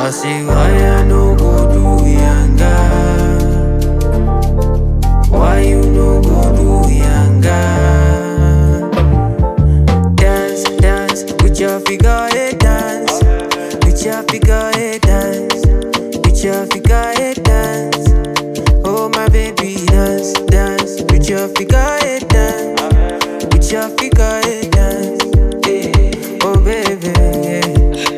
I say why I no go do yanga? Why you no go do yanga? Dance, dance with your figure eight dance, with your figure eight dance, with your figure eight dance. Oh my baby dance, dance with your figure eight dance, with your figure eight dance. Yeah. Oh baby, yeah.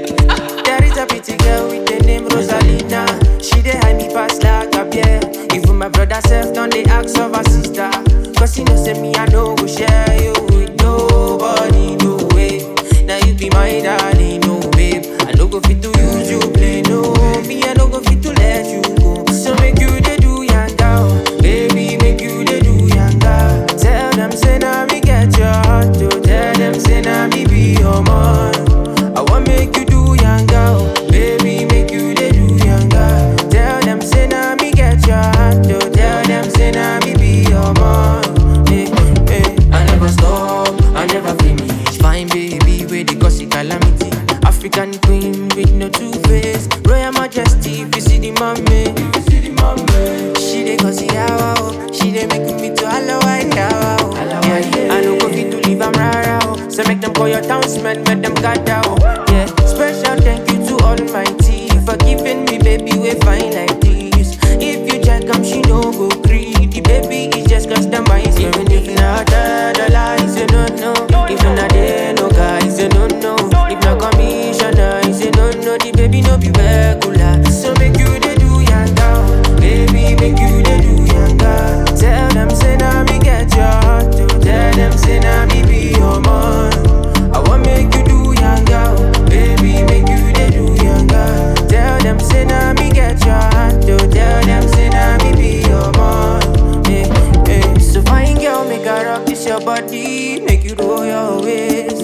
There is a pretty girl with the name Rosalina. She dey hide me pass like a bear. Even my brother self done they ask of her sister. Cause he know say me I no go share you with nobody, no way. Now you be my darling, no babe. I no go fit to use you play, no. Me I no go fit to let you go. So make you dey do yanga, oh. baby, make you dey do yanga. Tell them say na me get your heart, oh. Tell them say na me be your man. I want make you do yanga, oh. baby, make you dey do yanga. Tell them say na me get your heart, oh. Tell them say na me be your man. Hey, hey. I never stop, I never finish. Fine baby, where they cause it calamity. African queen with no two face. Royal Majesty, if you see the mommy, if you see the mommy. She dey cause it yawa, oh. She dey make me to allow I yawa, oh. Yeah, I no go fit to leave am rara, oh. So make them call your townsmen, make them gather, oh. Yeah, special thank you to Almighty for giving me baby we fine like this. If you check am, she no go greedy. Baby, it's just customized. Even if not the lies, you don't know. Even a day no guys, you don't know. If not commissioner, you don't know. The baby no be regular. So make you dey do yanga, oh. baby, make you dey do yanga. Tell them say na me get your heart, oh. Tell them say na me be your man. I want make you do yanga, oh. baby, make you dey do yanga. Tell them say na me get your heart, oh. Tell them say na me be your man. Hey, hey. So fine girl, make her rock this your body, make you roll your waist.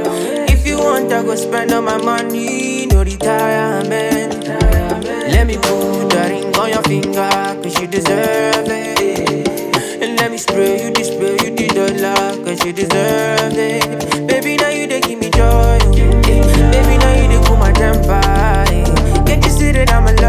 If you want, I go spend all my money, no retirement. Let me put a ring on your finger, cause you deserve it. And let me spray you, this spray you the dollar, cause you deserve it. Baby, now you they give me joy. oh. Baby, now you they cool my temper. eh. Can't you see that I'm alive?